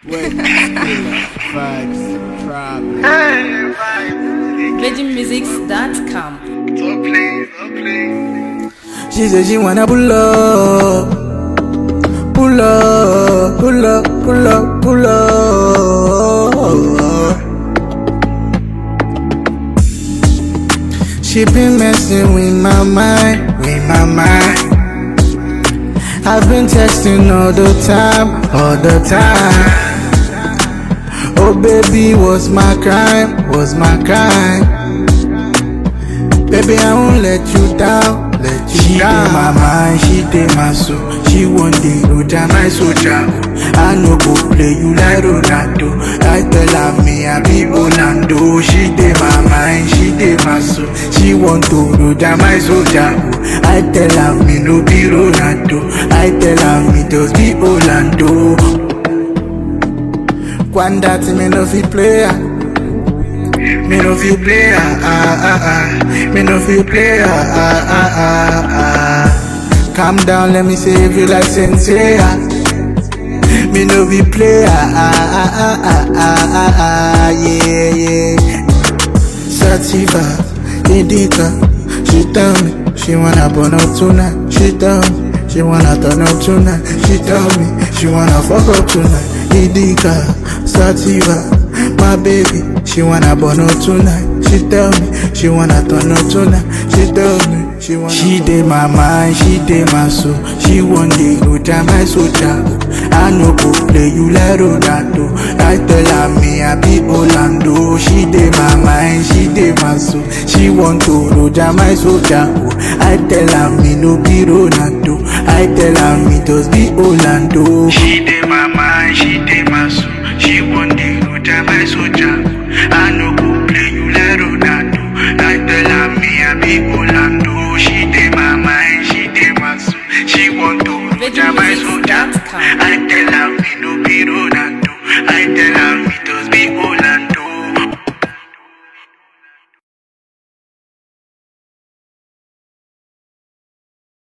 Wet, vibes, problem. VeggieMusics.com. She said she wanna pull up, pull up, pull up, pull up, pull up. She been messing with my mind, with my mind. I've been testing all the time, all the time. Oh baby, what's my crime? What's my crime? Baby, I won't let you down, let you she down. She my mind, she dey my soul. She one day no jam my soldier. oh. I no go play you like Ronaldo. I tell her me I be Orlando. She dey my mind, she dey my soul. She want to no jam my soldier. oh. I tell her me no be Ronaldo. I tell her me just be Orlando. Quando me no fit play. ah. Me no feel play, ah, ah, ah, ah. Me no feel play, ah, ah, ah, ah, ah. Calm down, let me save you like sensei, ah. Me no be play, ah, ah, ah, ah, ah, ah, ah, ah, yeah, yeah. Sativa, Indica, she tell me she wanna burn up tonight. She tell me she wanna turn up tonight. She tell me she wanna fuck up tonight. Indica, Sativa, my baby, she wanna burn up tonight. She tell me she wanna turn up tonight. She tell me she wanna. She dey my mind, she dey my soul. She one day go jam my soldier. I no go play you like Ronaldo. I tell her me I be Orlando. She dey my mind, she dey my soul. She want to go jam my soldier. I tell her me no be Ronaldo. I tell her me just be Orlando. She dey my mind, she dey my soul. She one day go jam my soldier. I no go play you like Ronaldo. I tell her me I be Orlando. She dey my mind, she dey my soul. She want to go jam my soldier. VeggieMusics.com. I tell her